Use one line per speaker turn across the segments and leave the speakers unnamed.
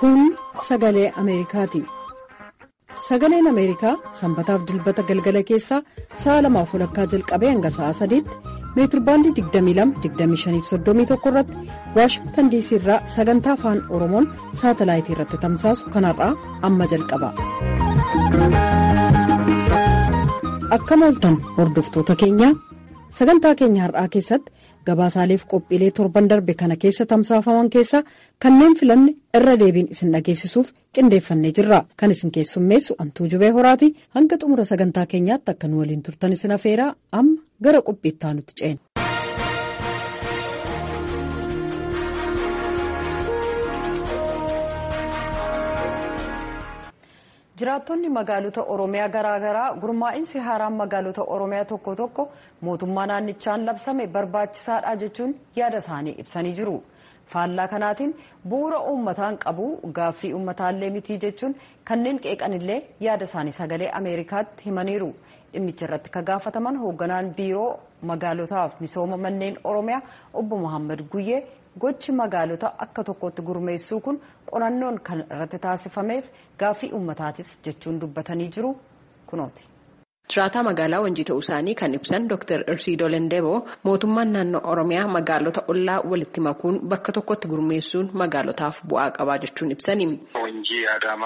Kun sagalee Ameerikaati. Sagaleen Ameerikaa sanbataaf dilbata galgala keessaa sa'a lamaaf walakkaa jalqabee hanga sa'a sadiitti meetirbaandii 22-25-31 irratti waashingtan diisii irraa sagantaa afaan oromoon saatalaayitii irratti tamsaasu kanarraa amma jalqaba. Akkam ooltan hordoftoota keenyaa sagantaa keenya har'aa keessatti gabaasaaleef qophiilee torban darbe kana keessa tamsaafaman keessaa kanneen filanne irra deebiin isin dhageessisuuf qindeeffannee jirra kan isin keessummeessu antuu jubee horaati hanga xumura sagantaa keenyaatti akka nu waliin turtan isin afeeraa amma gara qophiittaa nutti ceena. jiraattonni magaalota oromiyaa garaagaraa gurmaa'insi haaraan magaalota oromiyaa tokko tokko mootummaa naannichaan labsame barbaachisaadha jechuun yaada isaanii ibsanii jiru faallaa kanaatiin bu'uura uummataan qabu gaaffii uummataallee mitii jechuun kanneen qeeqanillee yaada isaanii sagalee ameerikaatti himaniiru dhimmicha irratti ka gaafataman hoogganaan biiroo magaalotaaf misooma manneen oromiyaa obbo Mohaammed Guyyee gochi magaalota akka tokkotti gurmeessuu kun qorannoon kan irratti taasifameef gaaffii uummataatis jechuun dubbatanii jiru kunooti.
Jiraataa magaalaa Wanjii ta'uu isaanii kan ibsan Dr. Irsiidoo Lendeboo mootummaan naannoo Oromiyaa magaalota ollaa walitti makuun bakka tokkotti gurmeessuun magaalotaaf bu'aa qabaa jechuun ibsani.
ወንጂ አዳማ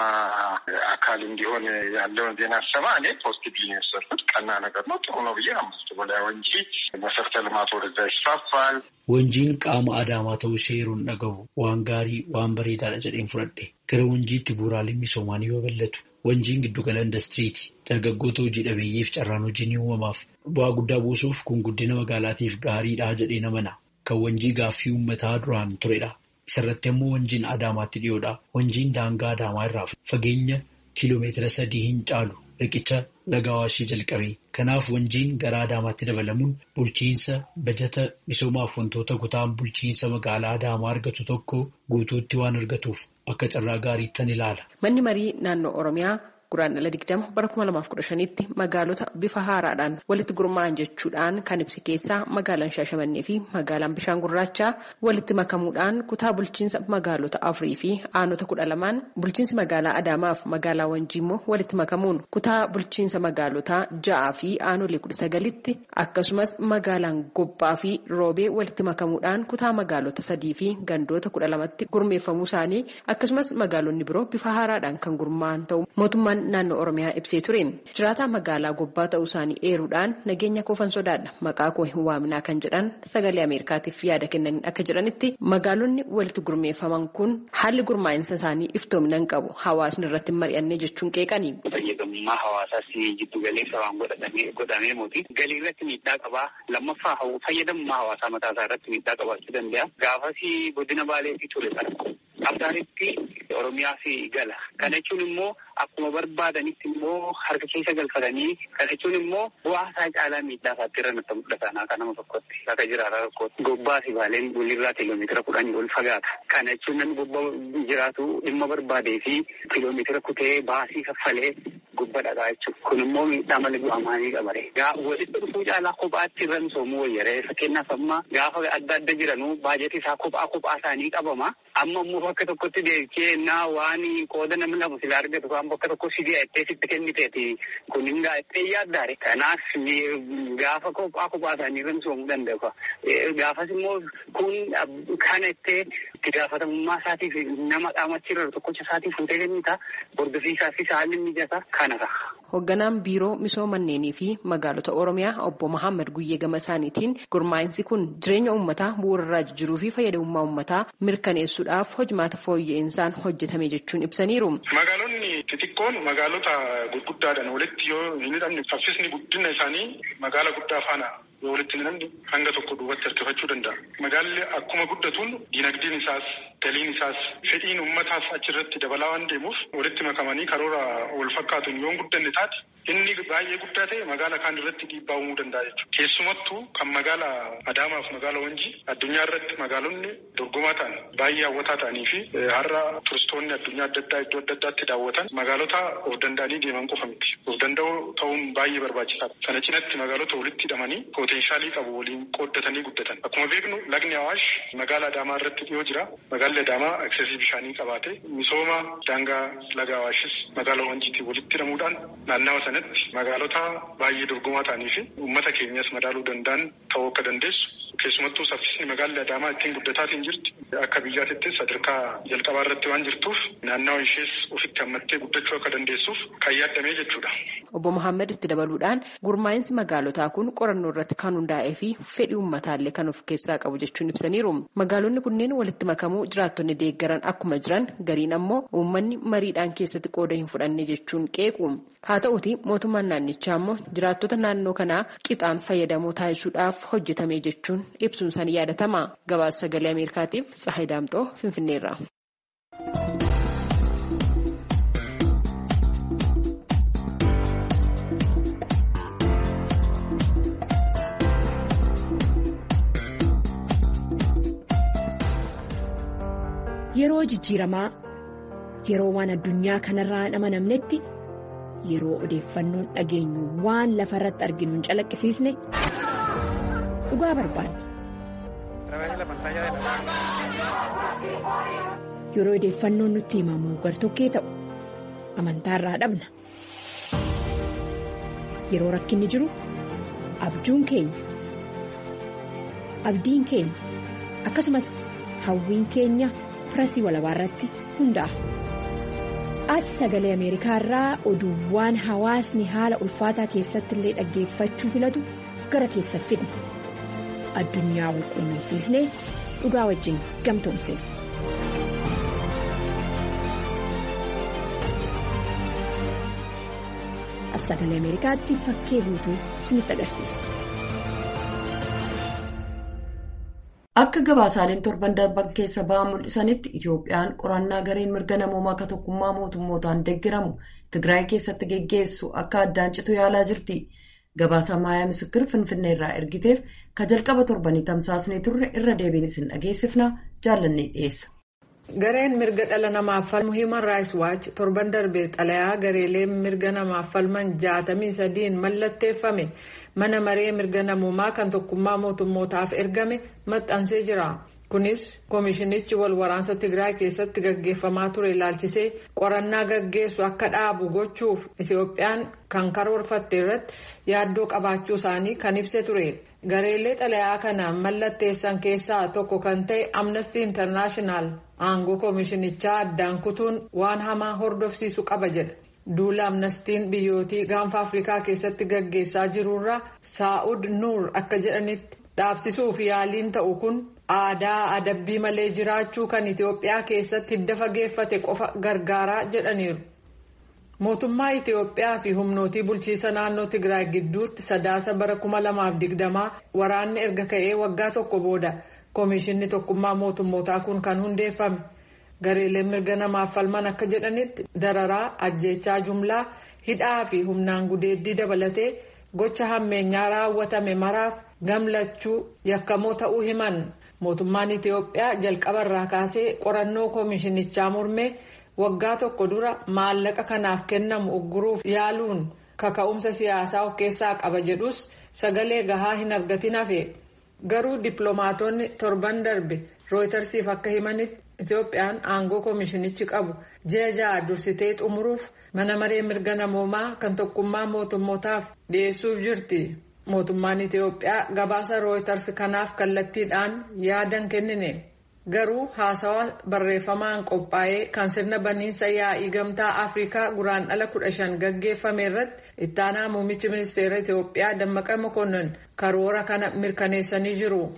አካል እንዲሆን ያለውን ዜና ሰማ እኔ ፖዚቲቭ ነው የወሰድኩት። ቀና ነገር ነው፣ ጥሩ ነው ብዬ አምስት በላይ ወንጂ መሰረተ ልማት ወደዛ ይስፋፋል።
Wanjiin qaama adaamaa ta'uu ishee yeroon dhagahu waan gaarii waan bareedaadha jedheen fudhadhe gara wanjiitti bu'uuraaleen misoomaa ni babal'atu. Wanjiin giddugala indastiriiti. Dargaggoota hojii dhabeeyyiif carraan hojii ni uumamaaf. Bu'aa guddaa buusuuf kun guddina magaalaatiif gaariidha jedhee namana. Kan wanjii gaaffii uummataa duraan turedha. Isarratti ammoo wanjiin Adaamaatti dhiyoodha. Wanjiin daangaa Adaamaa irraa fageenya kiiloomeetira sadii hin caalu riqicha laga Awaashii jalqabe. Kanaaf wanjiin gara Adaamaatti dabalamuun bulchiinsa bajata misoomaaf wantoota kutaan bulchiinsa magaalaa Adaamaa argatu tokko guutuutti waan argatuuf akka carraa gaariittan ilaala.
Manni marii naannoo Oromiyaa guraandhala digdama bara kuma lamaaf kudha shanitti magaalota bifa haaraadhaan walitti gurmaa'an jechuudhaan kan ibsi keessaa magaalaan Shaashamannee fi magaalaan Bishaan Gurraachaa walitti makamuudhaan kutaa bulchiinsa magaalota afurii fi aanota kudha lamaan bulchiinsi magaalaa Adaamaaf magaalaa Wanjii immoo walitti makamuun kutaa bulchiinsa magaalotaa ja'aa fi aanolee kudha sagalitti akkasumas magaalaan Gobbaa fi Roobee walitti makamuudhaan kutaa magaalota sadii fi gandoota kudha lamatti gurmeeffamuu isaanii akkasumas magaalonni biroo bifa haaraadhaan kan gurmaa'an ta'u mootummaan naannoo oromiyaa ibsee ture jiraataa magaalaa gobbaa ta'uu isaanii eeruudhaan nageenya koofan sodaadha maqaa koo hin waaminaa kan jedhan sagalee ameerikaatiif yaada kennaniin akka jedhanitti magaalonni walitti gurmeeffaman kun haalli gurmaa'insa isaanii iftoominaan qabu hawaasni irratti mari'annee jechuun qeeqani.
fayyadamummaa hawaasaas jiddu galeessa waan godhamee muti galii irratti miidhaa qabaa lammaffaa fayyadamummaa hawaasaa mataa isaa irratti miidhaa qabaachuu danda'a gaafas godina baaleetii ture sana abdaanitti oromiyaa fi gala kana jechuun immoo akkuma barbaadanitti immoo harka keessa galfatanii kana jechuun immoo bu'aa isaa caalaa miidhaa isaatti irra nutti mul'atan akka nama tokkotti akka jiraata tokkotti gobbaa fi baaleen walirraa kiiloomeetira kudhanii ol fagaata kana jechuun namni gobbaa jiraatu dhimma barbaadee fi kiiloomeetira kutee baasii kaffalee gubba dhagaa jechuudha. Kun immoo miidhaa malee bu'aa maalii qabare. Walitti dhufuu caalaa kophaatti irra misoomuu wayyaree fakkeenyaaf amma gaafa adda adda jiranuu baajetii isaa kophaa kophaa isaanii qabama. Amma immoo bakka tokkotti deebi'ee naa waan qooda namni lamu sila argatu kan bakka tokko si deettee sitti kenniteeti. Kun hin gaa'ettee yaaddaare. Kanaaf gaafa kophaa kophaa isaanii irra misoomuu danda'u. Gaafas immoo kun kana ittee itti gaafatamummaa isaatiif nama qaamachi irra tokkocha isaatiif fuutee kennita. Hordofisiisaaf haalli mijataa kanadha.
Hoogganaan biiroo misooma manneenii fi magaalota Oromiyaa obbo Mohaammed Guyyee gama isaaniitiin gurmaa'insi kun jireenya uummataa bu'uurarraa jijjiiruu fi fayyadamummaa uummataa mirkaneessuudhaaf hojimaata fooyya'insa hojjetame jechuun ibsaniiru.
Magaalonni xixiqqoon magaalota gurguddaadhaan walitti yoo hin hidhamne saffisni guddina isaanii magaala guddaa faana yoo walitti hin hidhamne hanga tokko duubatti harkifachuu danda'a. Magaalli akkuma guddatuun diinagdeen isaas galiin isaas fedhiin uummataas achirratti dabalaa waan deemuuf walitti makamanii karoora wal fakkaatuun yoo guddanne taate inni baay'ee guddaa ta'e magaala kaan irratti dhiibbaa uumuu danda'a jechuudha. Keessumattuu kan magaala Adaamaaf magaala Wanjii addunyaa irratti magaalonni dorgomaa ta'an baay'ee hawwataa ta'anii fi har'a turistoonni addunyaa adda addaa iddoo adda addaatti daawwatan magaalota of danda'anii deeman qofa miti. Of danda'uu ta'uun baay'ee barbaachisaadha. Sana cinatti magaalota walitti hidhamanii poteenshaalii qabu waliin qooddatanii guddatan. Akkuma beeknu lagni Awaash magaala Adaamaa irratti dhiyoo jira. magaalli Adaamaa aksesii bishaanii qabaate misooma daangaa laga Awaashis magaalaa Wanciitii walitti hidhamuudhaan naannawa sanatti magaalota baay'ee dorgomaa ta'anii fi uummata keenyas madaaluu danda'an ta'uu akka dandeessu. Keessumattuu saffisni magaalli Adaamaa ittiin guddataatiin jirti. Akka biyyaatittis sadarkaa jalqabaa irratti waan jirtuuf naannawa ishees ofitti hammattee guddachuu akka dandeessuuf kan yaaddamee jechuudha.
Obbo Mohaammed itti dabaluudhaan gurmaa'insi magaalotaa kun qorannoo irratti kan hundaa'ee fi fedhii uummataallee kan of keessaa qabu jechuun ibsaniiru. Magaalonni kunneen walitti makamuu jiraattonni deeggaran akkuma jiran gariin ammoo uummanni mariidhaan keessatti qooda hin fudhanne jechuun qeequ. Haa ta'uuti mootummaan naannichaa ammoo jiraattota naannoo kanaa qixaan fayyadamoo taasisuudhaaf hojjetame jechuun ibsuun isaanii yaadatama. Gabaasa sagalee Ameerikaatiif Tsahayi Daamxoo Finfinneerra.
Yeroo jijjiiramaa yeroo waan addunyaa kanarraa hin amanamnetti yeroo odeeffannoon dhageenyu waan lafa irratti arginu hin calaqqisiisne dhugaa barbaanna. Yeroo odeeffannoon nutti himamu gartokkee ta'u amantaarraa dhabna. Yeroo rakkinni jiru abjuun keenya abdiin keenya akkasumas hawwiin keenya. Firasii walabaa irratti hundaa'a. As sagalee Ameerikaa irraa oduuwwan hawaasni haala ulfaataa keessatti illee dhaggeeffachuu filatu gara keessa fidna. Addunyaa wal quunnamsiisnee dhugaa wajjin gamtoomsina. As sagalee Ameerikaatti fakkee guutuu isinitti agarsiisa.
Akka gabaasaaleen torban darban keessa ba'an mul'isanitti Itoophiyaan qorannaa gareen mirga namoomaa akka tokkummaa mootummootaan deeggiramu Tigraay keessatti geggeessu akka addaan citu yaalaa jirti. Gabaasa Maayaa Misikir Finfinnee irraa ergiteef ka jalqaba torbanii tamsaasnee turre irra deebiin isin dhageessifna jaallannee dhiyeessa.
Gareen mirga dhala namaaf falmu Human Rights Watch torban darbee xalayaa gareelee mirga namaaf falman jaatamii sadiin mallatteeffame. mana maree mirga namummaa kan tokkummaa mootummootaaf ergame maxxansee jira kunis koomishinichi wal waraansa tigraay keessatti gaggeeffamaa ture ilaalchisee qorannaa gaggeessu akka dhaabu gochuuf itoophiyaan kan karoorfatte irratti yaaddoo qabaachuu isaanii kan ibse ture gareelee xalayaa kana mallatteessan keessaa tokko kan ta'e amnesty international aangoo koomishinichaa addaan kutuun waan hamaa hordofsiisu qaba jedha. duula amnestiin biyyootii gaanfa afrikaa keessatti gaggeessaa jirurra saa'ud nuur akka jedhanitti dhaabsisuuf yaaliin ta'u kun aadaa adabbii malee jiraachuu kan itiyoophiyaa keessatti hidda fageeffate qofa gargaaraa jedhaniiru. mootummaa itiyoophiyaa fi humnootii bulchiisa naannoo tigraay gidduutti sadaasa bara 2020 waraanni erga ka'ee waggaa tokko booda koomishinni tokkummaa mootummootaa kun kan hundeeffame. gareeleen mirga namaaf falman akka jedhanitti dararaa ajjeechaa jumlaa hidhaa fi humnaan gudeeddii dabalatee gocha hammeenyaa raawwatame maraaf gamlachuu yakkamoo ta'uu himan mootummaan itiyoophiyaa jalqabarraa kaasee qorannoo koomishinichaa mormee waggaa tokko dura maallaqa kanaaf kennamu ugguruuf yaaluun kaka'umsa siyaasaa of keessaa qaba jedhus sagalee gahaa hin argatin hafe garuu dippiloomaatonni torban darbe rooytarsiif akka himanitti. Itoophiyaan aangoo koomishinichi qabu ji'a ja'a dursitee xumuruuf mana maree mirga namoomaa kan tokkummaa mootummootaaf dhiyeessuuf jirti. Mootummaan Itoophiyaa gabaasa rooytars kanaaf kallattiidhaan yaadan kennine. Garuu haasawaa barreeffamaan qophaa'ee kan sirna baniinsa yaa'ii gamtaa Afrikaa guraan dhala kudha shan gaggeeffame irratti ittaanaa muummichi ministeera Itoophiyaa Dammaqa Mokonnon karoora kana mirkaneessanii jiru.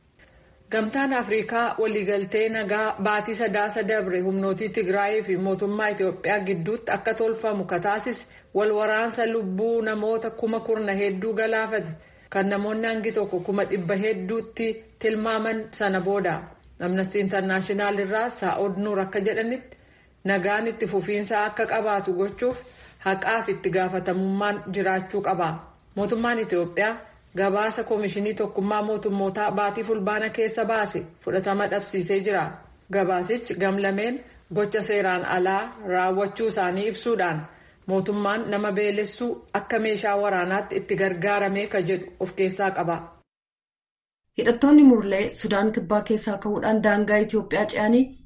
Gamtaan Afrikaa waliigaltee nagaa baatii sadaasa dabre humnootii Tigraayii fi mootummaa Itoophiyaa gidduutti akka tolfamu kataasise wal waraansa lubbuu namoota kuma kurna hedduu galaafate kan namoonni hangi tokko kuma dhibba hedduutti tilmaaman sana booda. Amnesty International irraa Saa'od Nuur akka jedhanitti nagaan itti fufiinsa akka qabaatu gochuuf haqaaf itti gaafatamummaan jiraachuu qaba. Mootummaan Itoophiyaa. gabaasa koomishinii tokkummaa mootummootaa baatii fulbaana keessa baase fudhatama dhabsiisee jira gabaasichi gamlameen gocha seeraan alaa raawwachuu isaanii ibsuudhaan mootummaan nama beelessuu akka meeshaa waraanaatti itti gargaaramee ka jedhu of keessaa qaba.
hidhattoonni murlee sudaan kibbaa keessaa ka'uudhaan daangaa itiyoophiyaa ce'anii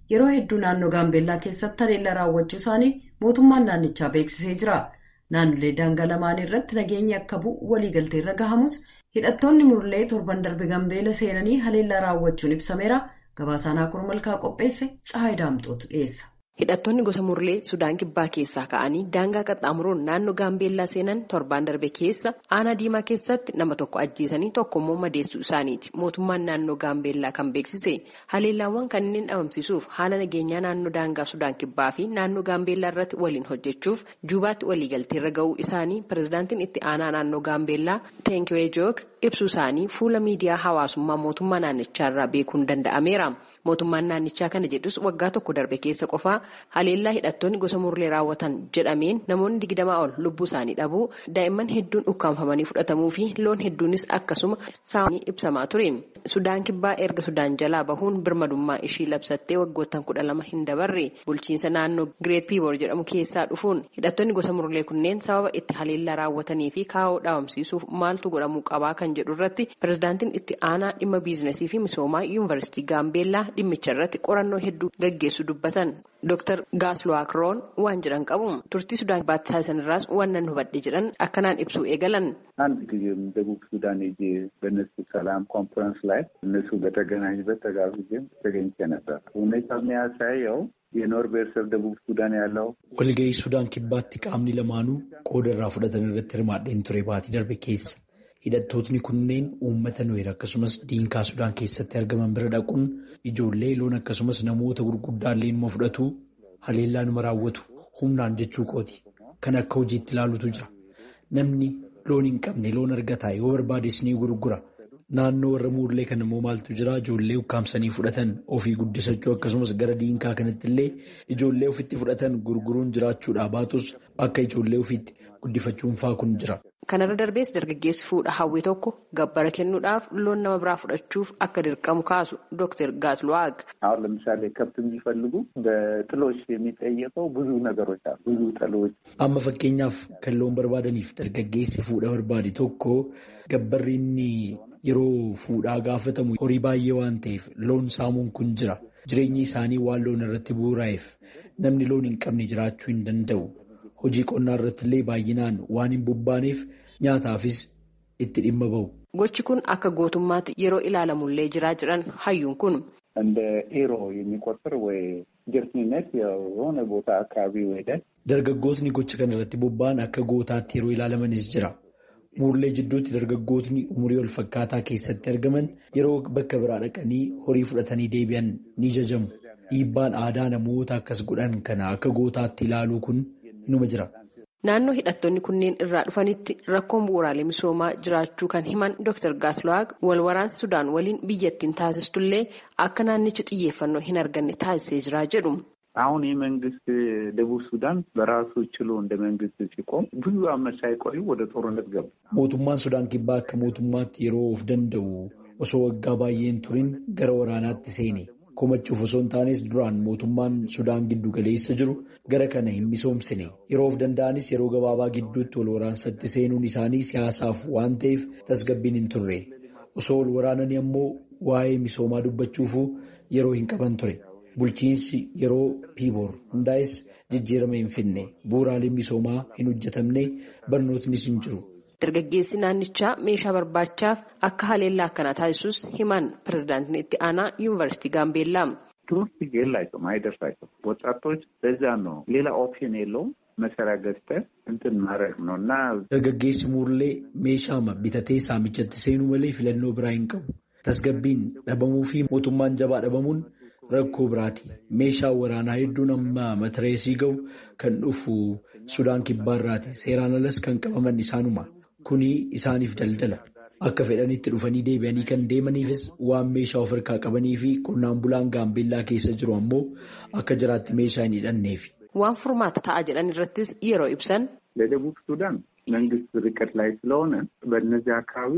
yeroo hedduu naannoo gaambeellaa keessatti haleellaa raawwachuu isaanii mootummaan naannichaa beeksisee jira. Naannolee daangaa lamaanii irratti nageenyi akka bu'u waliigalteerra gahamus hidhattoonni murlee torban darbe gaambeela seenanii haleellaa raawwachuun ibsameera. Gabaasaan Akur Malkaa qopheesse Tsahaay Daamxootu dhiyeessa.
Hidhattoonni gosa murlee Sudaan Kibbaa keessaa ka'anii daangaa qaxxaamuruun naannoo Gaambeellaa seenan torbaan darbe keessa aanaa diimaa keessatti nama tokko ajjeesanii tokkommoo madeessuu isaaniiti. Mootummaan naannoo Gaambeellaa kan beeksise haleellaawwan kanneen dhabamsiisuuf haala nageenyaa naannoo daangaa Sudaan Kibbaa fi naannoo Gaambeellaa irratti waliin hojjechuuf juubaatti waliigalteerra ga'uu isaanii pirezidaantiin itti aanaa naannoo Gaambeellaa Teenkiwee Joog ibsuu isaanii fuula miidiyaa hawaasummaa mootummaa naannichaarraa beekuun danda'ameera. Mootummaan naannichaa kana jedhus waggaa tokko darbe keessa qofaa haleellaa hidhattoonni gosa murlee raawwatan jedhameen namoonni digdamaa ol lubbuu isaanii dhabuu daa'imman hedduun ukkaanfamanii fudhatamuu fi loon hedduunis akkasuma saamanii ibsamaa ture. Sudaan kibbaa erga Sudaan jalaa bahuun birmadummaa ishii labsattee waggoottan kudha lama hin dabarre bulchiinsa naannoo Gireet Piiboor jedhamu keessaa dhufuun hidhattoonni gosa murlee kunneen sababa itti haleellaa raawwatanii fi kaa'oo dhaabamsiisuuf maaltu godhamuu qabaa kan jedhu irratti pirezidaantiin itti aanaa dhimma biizinasii fi misoomaa yuunivarsiitii Gaambeellaa dhimmicha irratti qorannoo hedduu gaggeessu dubbatan. Dr. Gaasluwaak Roon waan jedhan qabu turtii Sudaan kibbaatti taasisan irraas waan nan hubadhe jedhan akkanaan ibsuu eegalan.
አንድ ጊዜም ደቡብ ሱዳን ሄጄ በእነሱ ሰላም ኮንፈረንስ ላይ እነሱ በተገናኙበት ተጋብዤም ተገኝቼ ነበር። ሁኔታ የሚያሳየው የኖር ብሔረሰብ ደቡብ ሱዳን ያለው
walga'ii Sudaan kibbaatti qaamni lamaanuu qooda irraa fudhatan irratti hirmaadheen ture baatii darbe keessa. Hidhattootni kunneen uummata Nuweer akkasumas diinkaa Sudaan keessatti argaman bira dhaquun ijoollee loon akkasumas namoota gurguddaallee numa fudhatu haleellaa numa raawwatu humnaan jechuu kooti. Kan akka hojiitti ilaalutu jira. Namni loon hin qabne loon argataa yoo barbaades ni gurgura. Naannoo warra muullee kan immoo maaltu jira ijoollee ukkaamsanii fudhatan ofii guddisachuu akkasumas gara diinkaa kanatti illee ijoollee ofitti fudhatan gurguruun jiraachuudhaa baatus akka ijoollee ofiitti guddifachuun faa kun jira.
Kanarra darbees dargaggeessi fuudha hawwii tokko gabbara kennuudhaaf loon nama biraa fudhachuuf akka dirqamu kaasu Dr. Gaasluwaag.
አሁን ለምሳሌ ከብት የሚፈልጉ በጥሎች የሚጠየቀው ብዙ ነገሮች አሉ። ብዙ ጥሎች
Amma fakkeenyaaf kan loon barbaadaniif dargaggeessi fuudha barbaade tokko gabbarri inni yeroo fuudhaa gaafatamu horii baay'ee waan ta'eef loon saamuun kun jira. Jireenyi isaanii waan loon irratti bu'uuraa'eef namni loon hin qabne jiraachuu hin danda'u. Hojii qonnaa irratti illee baay'inaan waan hin bobbaaneef nyaataafis itti dhimma bahu.
Gochi kun akka gootummaatti yeroo ilaalamullee jiraa jiran hayyuun kun.
እንደ ኤሮ የሚቆጥር ወይ ጀርትኒነት የሆነ ቦታ አካባቢ ሄደን
Dargaggootni gocha kana irratti bobba'an akka gootaatti yeroo ilaalamanis jira. Muurlee jidduutti dargaggootni umurii wal fakkaataa keessatti argaman yeroo bakka biraa dhaqanii horii fudhatanii deebi'an ni jajamu. Dhiibbaan aadaa namoota akkas godhan kana akka gootaatti ilaaluu kun inuma jira.
Naannoo hidhattoonni kunneen irraa dhufanitti rakkoon bu'uuraalee misoomaa jiraachuu kan himan Dr. Gaasluwaag wal waraansi Sudaan waliin biyyattiin taasistullee akka naannichi xiyyeeffannoo hin arganne taasisee jira jedhu.
አሁን ይህ መንግስት ደቡብ ሱዳን በራሱ ችሎ እንደ መንግስት ሲቆም ብዙ ዓመት ሳይቆዩ ወደ ጦርነት ገቡ።
Mootummaan Sudaan kibbaa akka mootummaatti yeroo of danda'u osoo waggaa baay'een turin gara waraanaatti seene. Komachuuf osoo hin taanes duraan mootummaan Sudaan giddu galeessa jiru gara kana hin misoomsine. Yeroo of danda'anis yeroo gabaabaa gidduutti wal waraansatti seenuun isaanii siyaasaaf waan ta'eef tasgabbiin hin turre. Osoo wal waraananii ammoo waa'ee misoomaa dubbachuufuu yeroo hin qaban ture. Bulchiinsi yeroo piiboor hundaa'es jijjiirama hin finne. Bu'uuraaleen misoomaa hin hojjetamne barnootnis hin jiru.
Dargaggeessi naannichaa meeshaa barbaachaaf akka haleellaa akkanaa taasisus himan pirezidaantiin itti aanaa yuunivarsiitii Gaambeellaa.
ትምህርት የላቸውም፣ አይደርሳቸውም። ወጣቶች ለዛ ነው ሌላ ኦፕሽን የለውም። መሳሪያ ገዝተህ እንትን ማድረግ ነው እና
Dargaggeessi muurlee meeshaama bitatee saamichatti seenuu malee filannoo biraa hin qabu. Tasgabbiin dhabamuu fi mootummaan jabaa dhabamuun rakkoo biraati. Meeshaan waraanaa hedduun amma matareesii ga'u kan dhufu Sudaan kibbaarraati. Seeraan alas kan qabaman isaanuma. Kuni isaaniif daldala. Akka fedhanitti dhufanii deebi'anii kan deemaniifis waan meeshaa of harkaa qabanii fi qonnaan bulaan gaambeellaa keessa jiru ammoo akka jiraatti meeshaa hin hidhanneefi.
Waan furmaata ta'a jedhan irrattis yeroo ibsan.
ለደቡብ ሱዳን መንግስት ርቀት ላይ ስለሆነ በእነዚህ አካባቢ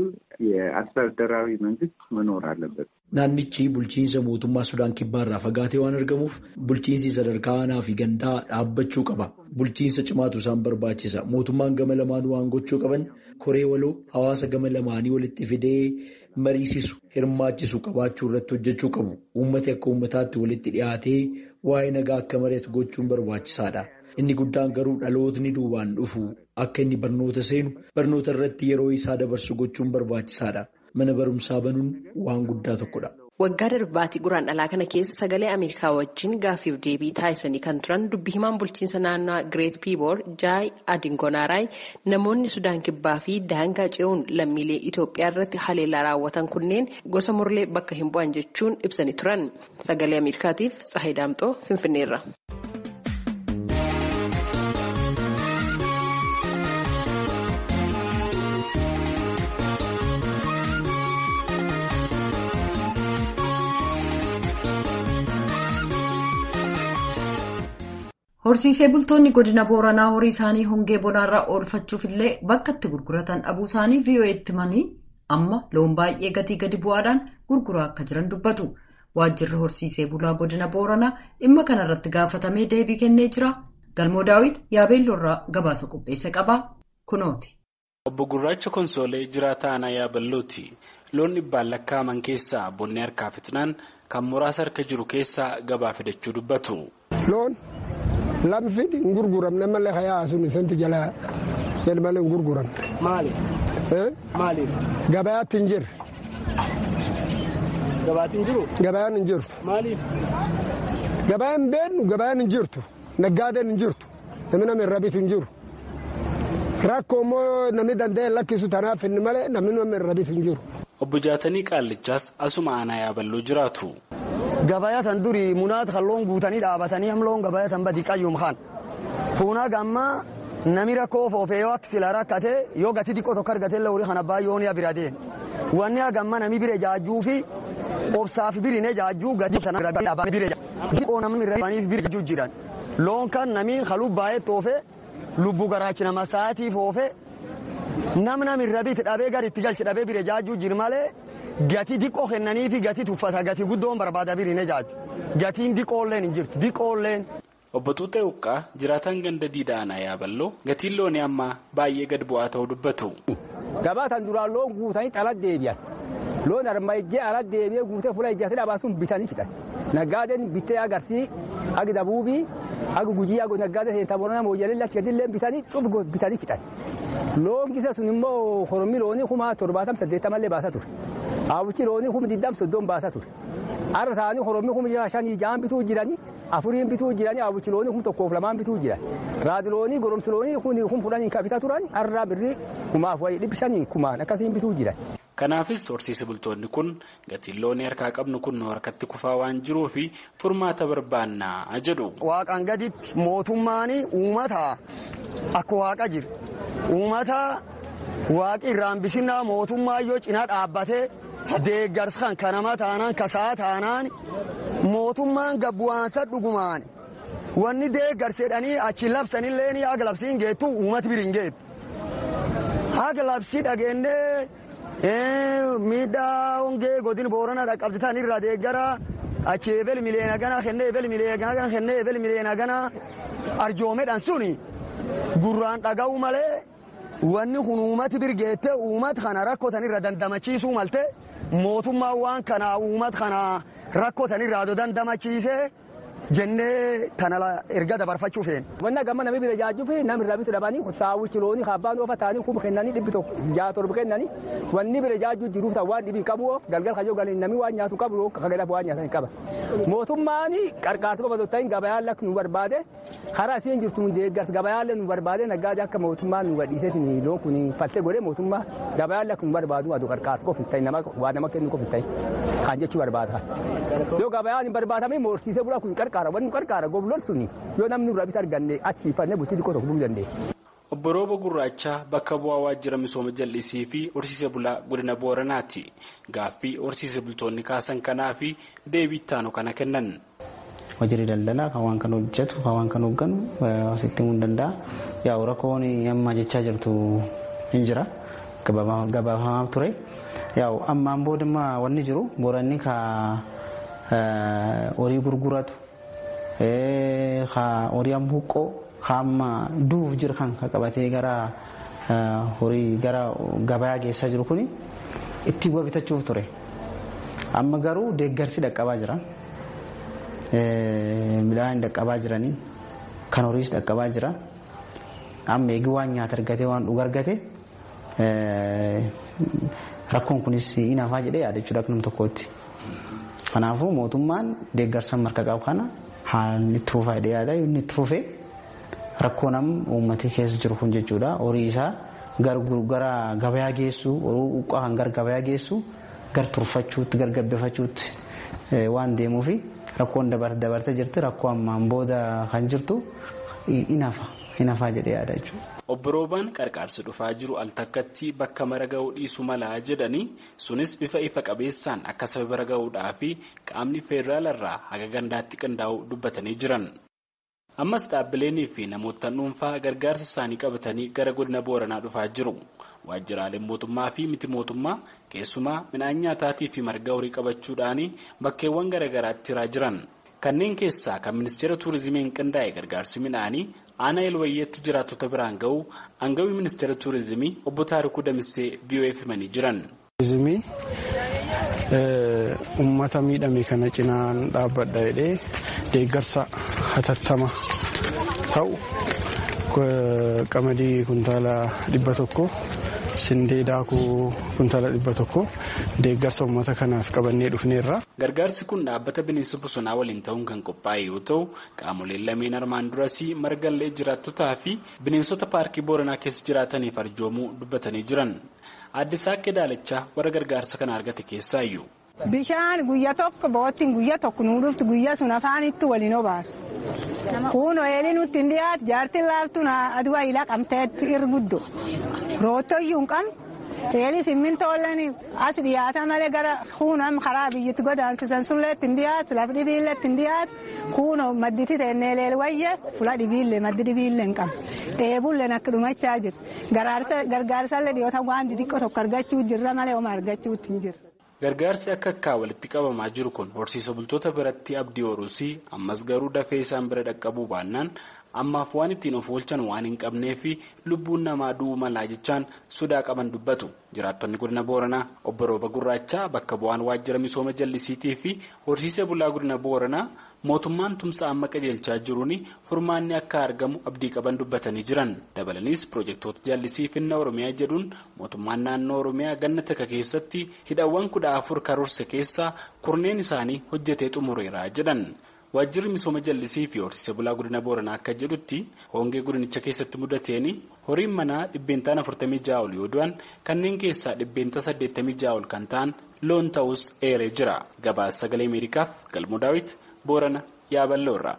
የአስተዳደራዊ መንግስት መኖር አለበት።
Naannichi bulchiinsa mootummaa Sudaan kibbaarraa fagaatee waan argamuuf bulchiinsi sadarkaa aanaa fi gandaa dhaabbachuu qaba. Bulchiinsa cimaatu isaan barbaachisa. Mootummaan gama lamaanuu waan gochuu qaban koree waloo hawaasa gama lamaanii walitti fidee mariisisu hirmaachisu qabaachuu irratti hojjechuu qabu. Uummati akka uummataatti walitti dhiyaatee waa'ee nagaa akka mari'atu gochuun barbaachisaadha. Inni guddaan garuu dhalootni duubaan dhufu akka inni barnoota seenu barnoota irratti yeroo isaa dabarsu gochuun barbaachisaadha. Mana barumsaa banuun waan guddaa tokkodha.
Waggaa darbaatii guraan dhalaa kana keessa sagalee Ameerikaa wajjin gaaffiif deebii taasisanii kan turan dubbi himaan bulchiinsa naannoo Gireet Piiboor Jaay Adingonaaraay namoonni Sudaan Kibbaa fi daangaa ce'uun lammiilee Itoophiyaa irratti haleellaa raawwatan kunneen gosa murlee bakka hin bu'an jechuun ibsanii turan. Sagalee Ameerikaatiif Tsahayi Daamxoo Finfinneerra.
Horsiisee bultoonni godina Booranaa horii isaanii hongee bonaarraa oolfachuuf illee bakka itti gurguratan dhabuu isaanii VOA'tti himanii amma loon baay'ee gatii gadi bu'aadhaan gurguraa akka jiran dubbatu. Waajjirri horsiisee bulaa godina Booranaa dhimma kanarratti gaafatamee deebii kennee jira. Galmoo Daawit yaabeelloorraa gabaasa qopheesse qaba. Kunooti.
Obbo Gurraacha Konsoolee jiraataa aanaa yaaballooti. Loon dhibbaan lakkaa'aman keessaa bonni harkaa fixnaan kan muraasa harka jiru keessaa gabaa fidachuu dubbatu.
Lamfiti hin gurguramne malee hayaa sun isanti jala jedh malee hin gurguramne.
Maaliif? Maaliif?
Gabayaatti hin jirre.
Gabaatti hin jiru?
Gabayaan hin jirtu.
Maaliif?
Gabayaan beennu gabayaan hin jirtu. Naggaadeen hin jirtu. Namni nama irra bitu hin jiru. Rakkoo immoo namni danda'e lakkisu tanaaf inni malee namni nama irra bitu hin jiru.
Obbo Jaatanii Qaallichaas asuma aanaa yaaballoo jiraatu.
Gabayatan durii munaat kan loon guutanii dhaabatanii hamloon gabayatan badi qayyum kan. Fuunaa gammaa nami rakkoo foofee yoo akka sila rakkate yoo gati xiqqoo tokko argate illee horii kana baay'oon bira deema. Wanni hagamma nami bire jaajjuu fi obsaaf birine jaajjuu gadi sana irra dhaabanii bire jaajjuu. namni irra bire jaajjuu jiran. Loon kan nami haluu baay'ee toofe lubbu garaachi nama sa'aatii foofe nam nami irra biti dhabee gadi itti galchi dhabee bire jaajjuu jir malee. Gatii diqqoo kennanii fi gatii tuffata gatii guddoon barbaada biriine jaaju. Gatiin diqqoolleen hin jirtu diqqoolleen.
Obbo Tuutee Uqqaa jiraataan ganda diidaa aanaa yaaballoo gatiin loonii ammaa baay'ee gad bu'aa ta'uu dubbatu.
Gabaatan duraan loon guutanii ala deebi'an. Loon arma ijjee ala deebi'ee guutee fuula ijjaatee dhabaa sun bitanii fixan. Naggaadeen bittee agarsii agi dabuubii agi gujii agi naggaadee seentaa boonaa mooyyalee lachi gadillee bitanii cuf bitanii fixan. Loon gisa sun immoo horomii loonii kuma torbaatam saddeettamallee baasa ture. Hawwichi loonii kuma digdam soddon baasa ture. Har'a ta'anii horomii kuma shanii ja'an bituu jiranii afuriin bituu jiranii hawwichi loonii kuma tokkoof lamaan bituu jiran. Raadi loonii goromsi loonii kun kun fudhanii kabita turan har'a birrii kumaaf wayii dhibbi shanii kumaan akkasiin bituu jiran.
Kanaafis horsiise bultoonni kun gatiin loonii harkaa qabnu kun harkatti kufaa waan jiruuf furmaata barbaannaa jedhu.
Waaqaan gaditti mootummaan uummata akka waaqa jira. Uummata waaqi irraan bisinnaa mootummaa yoo cinaa dhaabbatee deeggarsa kan kanama taanaan kasaa taanaan mootummaan gabbu'aansa dhugumaan wanni deeggarsedhanii achi labsanillee haga labsiin geettu uummati biriin geettu. Haga labsii dhageennee miidhaa hongee godin boorana dhaqqabditan irraa deeggara achi ebel miliyoona gana kennee ebel miliyoona gana kennee ebel miliyoona gana arjoomedhan suni gurraan dhaga'u malee wanni kun uummati birgeette uummata kana rakkotan irra dandamachiisuu malte mootummaan waan kana uummata kana rakkotan irraa dandamachiisee jennee tana erga dabarfachuu feene.
Wanna gamma namni bira jaajjuu fi namni irraa bitu dhabanii saawwichi loonii abbaan oofa ta'anii kuma kennanii dhibbi tokko ja'a torba kennanii wanni bira jaajjuu jiruuf ta'u waan dhibii qabu oof galgal kayyoo galanii namni waan nyaatu qabu kagalaaf waan nyaatan qaba. Mootummaan qarqaarsa qofa ta'in gabayaan lakki nu barbaade karaa isiin jirtu nu deeggarsa gabayaan nu barbaade naggaade akka mootummaan nu gadhiisee loon kun faltee godhee mootummaa gabayaan lakki nu barbaadu aduu qarqaarsa qofa ta'in nama waa nama kennu qofa ta'in kan jechuu barbaada. Yoo gabayaan hin barbaadamne horsiisee bulaa kun qarqaara wanni qarqaara goblon suni yoo namni irraa bisa arganne achiifannee bultii xiqqoo tokko buluu dandeenya.
Obbo Rooba Gurraachaa bakka bu'aa waajjira misooma jallisii fi horsiise bulaa godina Booranaati. Gaaffii horsiise bultoonni kaasan kanaa fi deebii ittaanu kana kennan.
Waajjirri daldalaa kan waan kana hojjetu kan waan kana hoogganu asitti himuu danda'a. Yaa rakkoon amma jechaa jirtu hin jira. Gabaafamaa ture. Yaa ammaan boodimmaa wanni jiru booranni ka horii gurguratu horii amma huqqoo hamma duuf jira kan qabatee gara horii gara gabayaa geessaa jiru kun itti bu'a bitachuuf ture. Amma garuu deeggarsi dhaqqabaa jira. Midhaan dhaqqabaa jiranii kan horiis dhaqqabaa jira. Amma eegi waan nyaata argate waan dhuga argate rakkoon kunis hin hafaa jedhee yaadachuudha akka nam tokkootti. Kanaafuu mootummaan deeggarsa marka qabu kana haalli itti fufaa jedhee yaada inni itti fufee rakkoo nam uummatee keessa jiru kun jechuudha horii isaa gara gabayaa geessu horii uqqaa kan gara gabayaa geessu gar turfachuutti gar gabbifachuutti waan deemuufi rakkoon dabartee jirti rakkoo ammaan booda kan jirtu hin hafa hin hafaa jedhee yaada jechuudha.
Obbo Roobaan qarqaarsi dhufaa jiru al takkatti bakka mara ga'uu dhiisu malaa jedhanii sunis bifa ifa qabeessaan akka saba bira ga'uudhaa fi qaamni federaalarraa haga gandaatti qindaa'uu dubbatanii jiran. Ammas dhaabbileenii fi namoota dhuunfaa gargaarsa isaanii qabatanii gara godina Booranaa dhufaa jiru. Waajjiraaleen mootummaa fi miti mootummaa keessumaa midhaan nyaataatii fi marga horii qabachuudhaan bakkeewwan garaagaraatti jiraa jiran. Kanneen keessaa kan ministeera tuurizimiin qindaa'e gargaarsi midhaanii aanaa elwayyeetti jiraattota biraan ga'u aangawii ministeera tuurizimii obbo Taarikuu Damissee BOF himanii jiran.
Tuurizimii uummata miidhame kana cinaan dhaabbadha jedhee deeggarsa hatattama ta'u qamadii kuntaala dhibba tokko sindee daakuu kuntaala dhibba tokko deeggarsa uummata kanaaf qabannee dhufneerra.
Gargaarsi kun dhaabbata bineensa bosonaa waliin ta'uun kan qophaa'e yoo ta'u qaamoleen lameen armaan durasii margallee jiraattotaa fi bineensota paarkii booranaa keessa jiraataniif arjoomuu dubbatanii jiran. Aadde Saaqqee Daalachaa warra gargaarsa kana argate keessaayyuu.
Bishaan guyya tokko boottiin guyya tokko nuu dhuftu guyya sun afaanitti waliin obaasu. Kun ooyiruu nutti hin dhiyaatu jaartiin laaftuun aduu ayilaa qabteetti irguddo. Roottoyyuu hin qabne. Eelis simmintooleen as dhiyaata malee gara kuunam karaa biyyatti godaansisan sullee hin dhiyaatu lafa dhibiillee hin dhiyaatu kuunoo madditi teennee leel wayye fula dhibiillee maddi dhibiillee hin qabu. Dheebullee akka dhumachaa jira. Gargaarsallee dhiyoota waan xixiqqoo tokko argachuu jirra malee oma argachuutti hin jirra.
Gargaarsi akka akkaa walitti qabamaa jiru kun horsiisa bultoota biratti abdii horuusii ammas garuu dafee isaan bira dhaqqabuu baannaan ammaaf waan ittiin of oolchan waan hin qabnee fi lubbuun namaa du'uu malaa jechaan sodaa qaban dubbatu jiraattonni godina booranaa obbo rooba gurraachaa bakka bu'aan waajjira misooma jallisiitii fi horsiisa bulaa godina booranaa mootummaan tumsa amma qajeelchaa jiruun furmaanni akka argamu abdii qaban dubbatanii jiran dabalaniis piroojeektoota jallisii finna oromiyaa jedhuun mootummaan naannoo oromiyaa ganna takka keessatti hidhawwan kudha afur karoorse keessaa kurneen isaanii hojjetee xumureera jedhan. waajjirri misooma jallisii fi horsiisa bulaa godina booranaa akka jedhutti hongee godinicha keessatti mudateen horiin manaa dhibbeentaan 46 ol yoo du'an kanneen keessaa dhibbeenta 86 ol kan ta'an loon ta'us eeree jira gabaasa sagalee ameerikaaf galmoo daawit boorana yaaballoorra.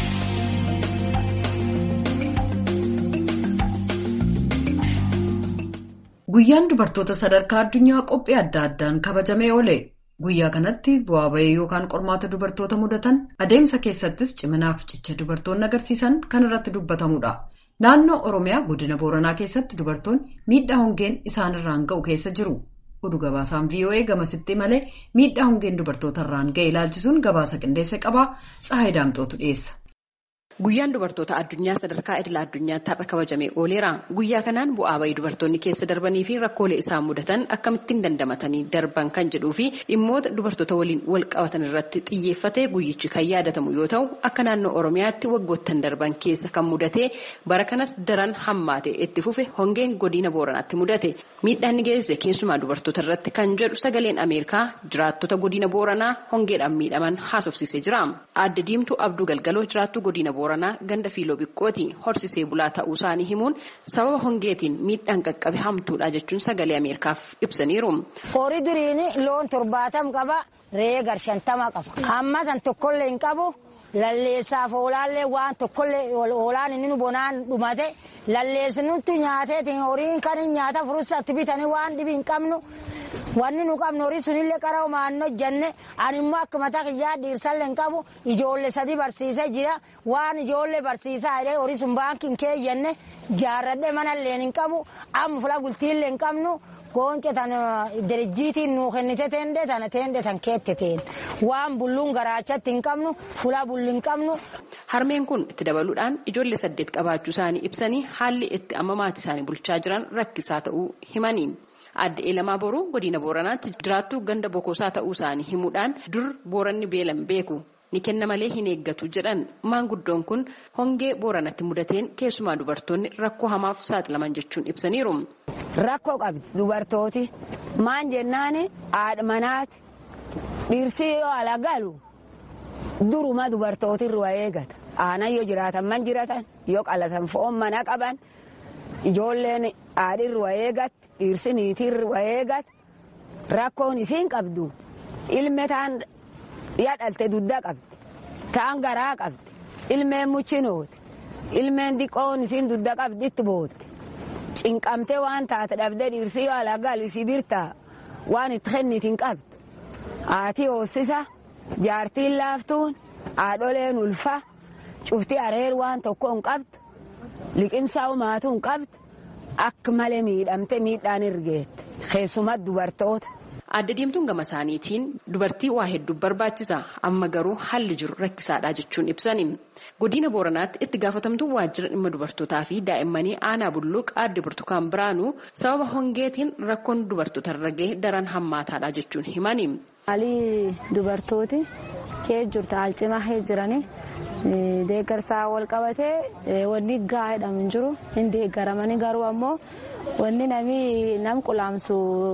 Guyyaan dubartoota sadarkaa addunyaa qophii adda addaan kabajamee oole. Guyyaa kanatti bu'aa bahii yookaan qormaata dubartoota mudatan adeemsa keessattis ciminaaf cicha dubartoonni agarsiisan kan irratti dubbatamudha. Naannoo Oromiyaa godina Booranaa keessatti dubartoonni miidhaa hongeen isaanirraan ga'u keessa jiru. Oduu gabaasaan VOA gamasitti malee miidhaa hongeen dubartootarraan ga'e ilaalchisuun gabaasa qindeessa qabaa Tsahaay Daamxootu dhiyeessa.
Guyyaan dubartoota addunyaa sadarkaa idila addunyaatti har'a kabajamee ooleera. Guyyaa kanaan bu'aa bahii dubartoonni keessa darbanii fi rakkoolee isaan mudatan akkamittiin dandamatanii darban kan jedhuu fi dhimmoota dubartoota waliin wal qabatan irratti xiyyeeffatee guyyichi kan yaadatamu yoo ta'u akka naannoo Oromiyaatti waggoottan darban keessa kan mudate bara kanas daran hammaate itti fufe hongeen godina Booranaatti mudate. Miidhaan ni geesse keessumaa dubartoota irratti kan jedhu sagaleen Ameerikaa jiraattota godina Booranaa hongeedhaan miidhaman haasofsiisee jira. Aadde Diimtuu Abduu Galgaloo jiraattuu godina Booranaa. ganda fiiloo biqqooti horsisee bulaa ta'uu isaanii himuun sababa hongeetiin miidhaan qaqqabe hamtuudha jechuun sagalee ameerikaaf ibsaniiru.
horii duriini loon torbaatam qaba re'ee gar shantama qaba amma tan tokkollee hin qabu lalleessaaf oolaallee waan tokkollee oolaan inni bonaan dhumate lalleessinutti nyaateetiin horiin kan nyaata furusatti bitanii waan dhibi hin qabnu wanni nu qabnu horii sunillee qara maannoo jenne ani immoo akka mataa kiyyaa dhiirsallee hin qabu ijoollee sadii barsiisee jira waan ijoollee barsiisaa jedhee horii sun baankiin keeyyenne jaarradhee manallee hin qabu amma fula bultiillee hin qabnu goonce tan dirjiitiin nuu kennite teende tana teende tan keette teen waan bulluun garaachatti hin qabnu fulaa bulli hin qabnu.
Harmeen kun itti dabaluudhaan ijoollee saddeet qabaachuu isaanii ibsanii haalli itti amma maatii isaanii bulchaa jiran rakkisaa ta'uu himanii. Adda Eelamaa Boruu godina Booranaatti jiraattuu ganda bokosaa ta'uu isaanii himuudhaan dur Booranni beelan beeku. ni kenna malee hin eeggatu jedhan maanguddoon kun hongee booranatti mudateen keessumaa dubartoonni rakkoo hamaaf saaxilaman jechuun ibsaniiru.
Rakkoo qabdi dubartooti maan jennaan haadha manaati dhirsi yoo ala galu duruma dubartooti irraa eegata aanan yoo jiraatan man jiratan yoo qalatan foon mana qaban ijoolleen haadhi irraa eegatti dhirsi niitii irraa eegatti rakkoon isiin qabdu ilme taan. yaa dhalte dudda qabdi ta'an garaa qabdi ilmeen muchinooti ilmeen diqqoon isiin dudda qabdi itti bootti cinqamtee waan taate dhabdee dhiirsii yoo alaa galu isii birtaa waan itti kennitiin qabdu haati hoossisa jaartiin laaftuun haadholeen ulfa cufti areer waan tokko hin qabdu liqimsaa umaatu hin qabdu akka malee miidhamte miidhaan irgeette keessumatti dubartoota.
Adda diimtuun gama isaaniitiin dubartii waa hedduu barbaachisa amma garuu haalli jiru rakkisaadha jechuun ibsani. Godina Booranaatti itti gaafatamtuu waajjira dhimma dubartootaa fi daa'immanii aanaa bulluuq aadde burtukaan biraanuu sababa hongeetiin rakkoon dubartoota irra gahe daran hammaataadha jechuun himani.
Haalli dubartooti kee jirtu haal cimaa kee jiranii deeggarsaa wal qabatee wanni gahaa jedhamu hin jiru hin deeggaramanii garuu ammoo wanni namni nam qulaamsu.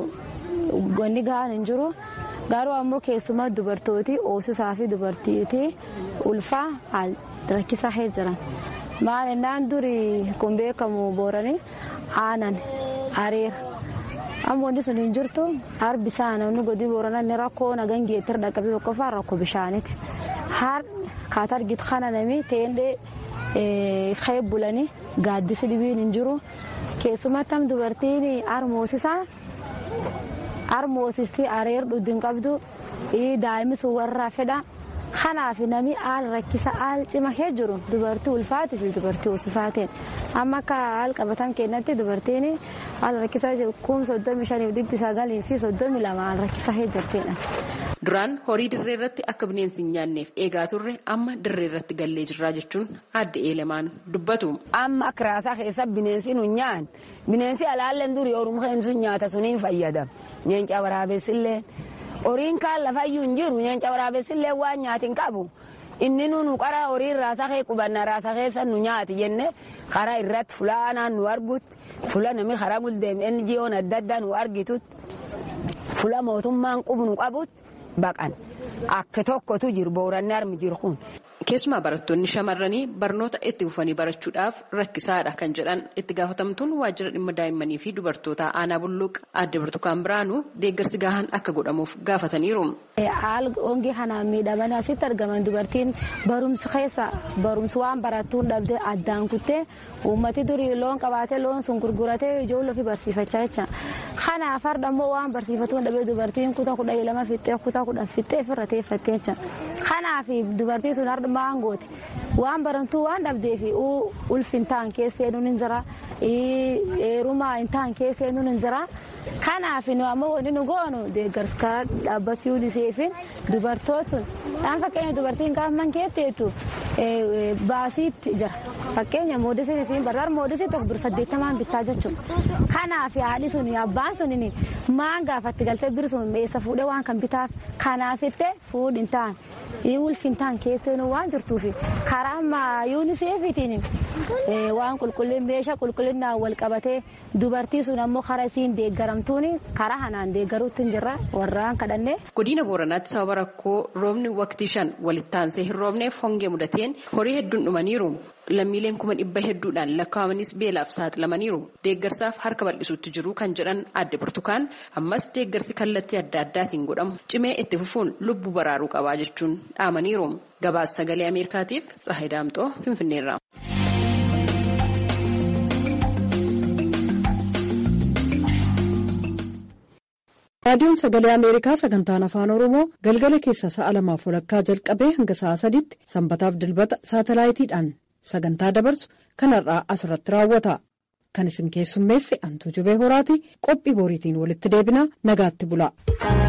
Wanni gahaan hin jiru garuu ammoo keessumaa dubartooti hoosisaa fi dubartiitii ulfaa haal rakkisaa kee jiran maal innaan durii kun beekamu booranii aanan areera amma wanti sun hin jirtu harbi isaa namni godii booranaa inni rakkoo nagan geettir dhaqqabee tokkoffaa rakkoo bishaaniiti har kaata argitu kana nami teendee kee bulanii gaaddisi dhibiin hin jiru keessumatti am dubartiin harmoosisaa. harmoosistii areer dhudhin qabdu daa'imni sun warraa fedha kanaaf nami haal rakkisa haal cima kee jiru dubartii ulfaatii fi dubartii hoosisaatiin amma akka haal qabatan keenyatti dubartiin haal rakkisaa jiru kum soddomi shaniif dhibbi sagalii fi soddomi lama haal rakkisaa kee jirtidha.
Duraan horii dirree irratti akka bineensi hin nyaanneef eegaa turre amma dirree irratti gallee jirraa jechuun adda eelemaan dubbatu.
Amma akka raasaa keessa bineensi nu nyaan bineensi alaalleen durii oruma sun nyaata suniin fayyadam nyeenca waraabessillee horiin kaan lafayyuu hin jiru nyeenca waraabessillee waan nyaati hin qabu. Inni nu qara horiin raasaa kee qubanna raasaa keessa nu nyaati jenne karaa irratti fulaanaan nu argutti fula namni karaa guldeem NGO'n adda addaa nu argitutti fula mootummaan qubnu qabutti. baqan akka tokkotu jiru booranni armi jiru kun.
Keessumaa barattoonni shamarranii barnoota itti fufanii barachuudhaaf rakkisaadha kan jedhan itti gaafatamtuun waajjira dhimma daa'immanii fi dubartoota aanaa bulluuq adde burtukaan biraanuu deeggarsi gahaan akka godhamuuf gaafataniiru.
Haal hongee kanaan miidhamanii asitti argaman dubartiin barumsa keessa barumsa waan barattuun dhabdee addaan kuttee uummati durii loon qabaatee loon sun gurguratee ijoollee ofii barsiifachaa jecha. Kanaaf har'a immoo waan barsiifatuun dhabee dubartiin kutaa kudha lama fixxee kutaa kudhan fixxee ofirra teeffattee jecha. Kanaaf dubartiin sun har'a maangooti waan barantuu waan dhabdee fi ulfi hin ta'an keessee nuun hin jira heerumaa hin ta'an keessee nuun hin jira. Kanaaf nu ammoo wanti nu goonu deeggarsa karaa dhaabbachuu dhiseefin dubartootun dhaan fakkeenya dubartiin gaafa man keetteetu baasiitti jira fakkeenya moodisiin isiin barbaar moodisii tokko bir saddeettamaan bittaa jechuudha. Kanaaf haadhi sun abbaan sun maan gaafatti galtee bir sun meessa fuudhee waan kan bitaaf kanaafitte fuudhi hin ta'an ulfi hin ta'an keessee nu waan jirtuuf karaa ammaa yuuniseefitiin waan qulqullin meeshaa qulqullinnaan wal qabatee dubartii sun ammoo karaa isiin deeggaramtuun karaa hanaan deeggaruutti hin jirra warraan kadhannee.
Godina Booranaatti sababa rakkoo roobni waqtii shan walitti aansee hin roobneef hongee mudateen horii hedduun dhumaniiru. Lammiileen kuma dhibba hedduudhaan lakkaa'amanis beelaaf saaxilamaniiru. Deeggarsaaf harka bal'isuutti jiru kan jedhan adde burtukaan ammas deeggarsi kallattii adda addaatiin godhamu cimee itti fufuun lubbuu baraaruu qabaa jechuun dhaamaniiru. Gabaasa sagalee Ameerikaatiif Tsahayi Daamxoo Finfinneerra.
raadiyoon sagalee ameerikaa sagantaan afaan oromoo galgala keessa sa'a lamaaf walakkaa jalqabee hanga sa'a sadiitti sanbataaf dilbata saatalaayitiidhaan sagantaa dabarsu kanarraa asirratti raawwata kan isin keessummeesse antuu jubee horaati qophii boriitiin walitti deebina nagaatti bula.